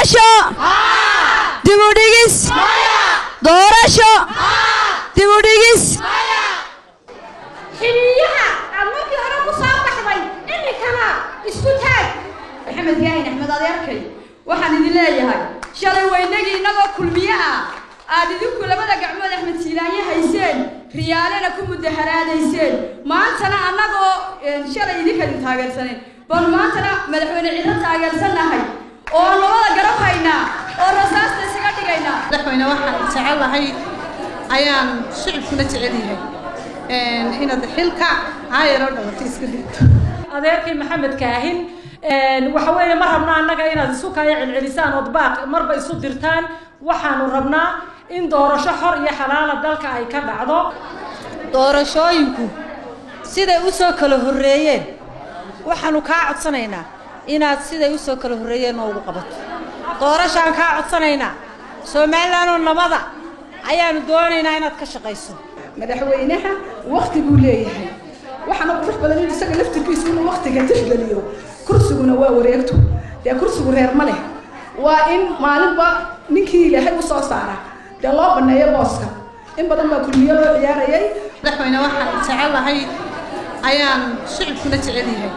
doorasho dibudhigis doorasho dibudhigis xiliyaha aad markii hore ku soo baxday iminkana isku taag maxamed yaahin axmed adeerkay waxaan idin leeyahay shalay waynagii innagoo kulmiye ah aad idinku labada gacmood axmed siilaanye hayseen riyaalena ku mudaharaadayseen maantana annagoo shalay idinka idin taageersaneen bal maantana madaxweyne cidlo taageersannahay oo aan labada garab haynaa oo rasaasta isaga dhigaynaa madaxweyne waxaan jecelahay ayaan shicibkuna jecel yahay inaad xilka caayaroo dhawato iska dhigto adeerkii maxamed kaahin waxa weeye ma rabnaa annaga inaad isu kaya celcelisaan ood baaq marba isu dirtaan waxaanu rabnaa in doorasho xor iyo xalaala dalka ay ka dhacdo doorashooyinku siday u soo kala horreeyeen waxaanu kaa codsanaynaa inaad siday u soo kala horreeyeen noogu qabato doorashaan kaa codsanaynaa somalilanoo nabada ayaanu doonaynaa inaad ka shaqayso madaxweynaha wakti buu leeyahay waxaana qurux badan in isaga laftirkiisu inuu waktiga tixgeliyo kursiguna waa wareegto dee kursigu reer ma leh waa in maalinba ninkii ilaahay u soo saara dee loo baneeyo booska in badan baa kulmiyo loo ciyaarayay madaxweyne waxaan jecelahay ayaan shicibkuna jecel yahay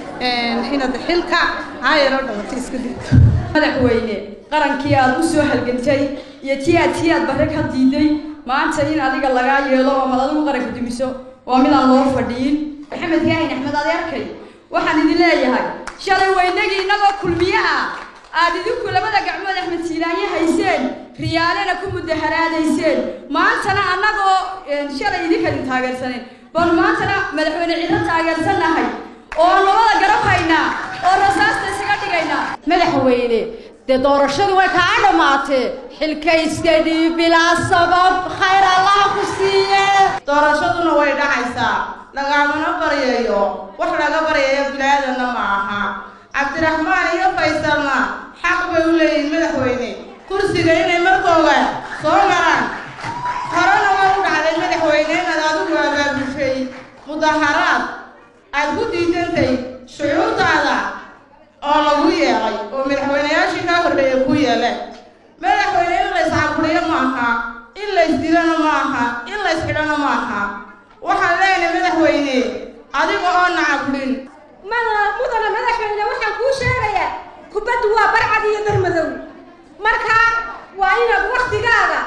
inaad xilka caayaroo dhawato iska dhigto madaxweyne qarankii aad u soo halgantay iyo tii aad tii aad barre ka diiday maanta in adiga lagaa yeelo oo mad adigu qaranka dumiso waa midaan loo fadhiyin maxamed yaahin axmed adeerkay waxaan idin leeyahay shalay waynagii innagoo kulmiye ah aad idinku labada gacmood axmed siilaanye hayseen riyaalena ku mudaharaadayseen maantana annagoo shalay idinka idin taageersaneen bal maantana madaxweyne cidlo taageersannahay oo aan labada garab haynaa oo rasaasta isaga dhigaynaa madaxweyne dee doorashadu way kaa dhammaatee xilka iska dhiib bilaa sabab khayr allah ku siiye doorashaduna way dhacaysaa lagamana baryayo wax laga baryayo bilaadanna ma aha cabdiraxmaan iyo faysalna xaq bay u leeyihin madaxweyne kursiga inay markooga soo maraan horena way u dhacday madaxweyne inaad adigu abaabushay mudaharaad aad ku diidantay shucuurtaada oo lagu yeelay oo madaxweyneyaashii kaa horreeya ku yeeleen madaxweyne in la iscaburiyo ma aha in la isdilana ma aha in la isxidhana ma aha waxaan leenahay madaxweyne adiga oo nacaburin mudana madaxweyne waxaan kuu sheegayaa kubaddu waa barcad iyo barmadow marka waa inaad waktigaaga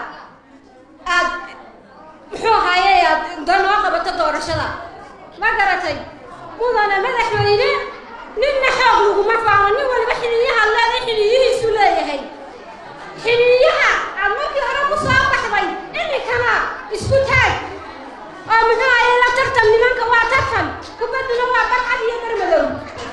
aad muxuu ahaaye aad danoo qabato doorashada ma garatay mudana madaxweyne ninna xoog laguma faano nin waliba xiliyaha leeda xiliyihiisu leeyahay xiliyaha aad markii hore ku soo baxday iminkana isku taag oo muxuu ahaye la tartan nimanka waa tartan kubadduna waa barcad iyo barmadow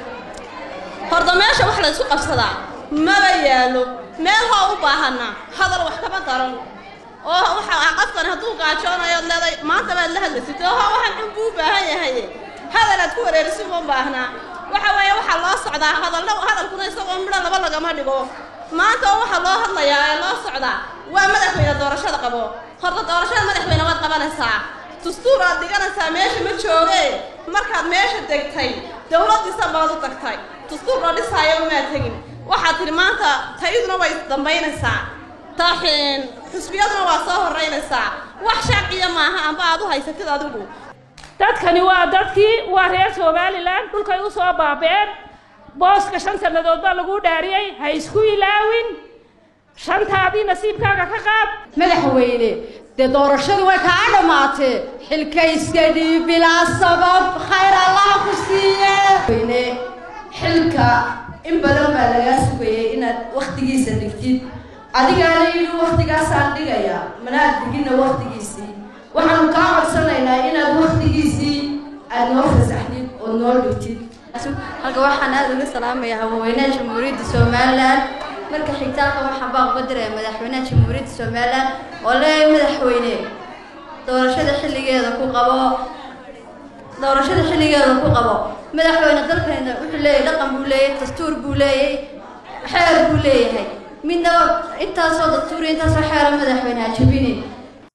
horda meesha wax la isku qabsadaa maba yaalo meel hoo u baahana hadal wax kama daran oo waxa qofkan hadduu gaajoonayo leeday maanta baad la hadlaysatay oo waxaan xun buu u baahan yahay hadal aad ku wareeriso uma baahnaa waxa weeye waxaa loo socdaa hadallo hadalkuna isagoo midho laba lagama dhigo maanta oo waxaa loo hadlayaa ee loo socdaa waa madaxweyne doorashada qabo horta doorashada madaxweyne waad qabanaysaa dastuur aad dhiganaysaa meesha ma jooge markaad meesha degtay dowladdiisa baad u tagtay dastuur la dhisaayo umaad tegin waxaad tidhi maanta tayaduna way dambaynaysaa taxin xusbiyaduna waa soo horraynaysaa wax sharciya maaha amba aad u haysatid adigu dadkani waa dadkii waa reer somalilan dhulkay u soo baabeen booska shan sannadood baa lagu dhaariyey ha isku ilaawin shantaadii nasiibkaaga ka qaad madaxweyne dee doorashadu way kaa dhammaatee xilka iska dhiib bilaa sabab khayr allah ku siiye xilka in badan baa lagaa sugayay inaad waktigiisa dhigtid adigaana yidhi waktigaasaan dhigayaa manaad digina waktigiisii waxaanu kaa codsanaynaa inaad waktigiisii aad noo fasaxdid oo noo dhigtid halka waxaan aada uga salaamayaa haweenaha jamhuuriyadda somalilan marka xigtaalka waxaan baa uga diraya madaxweynaha jamhuuriyadda somalilan oo leeyahay madaxweyne doorashada xilligeeda ku qabo doorashada xilligeeda ku qabo madaxweyne dalkayna wuxuu leeyahay dhaqan buu leeyahay dastuur buu leeyahay xeer buu leeyahay midna intaasoo dastuur iyo intaasoo xeera madaxweyne ha jabinin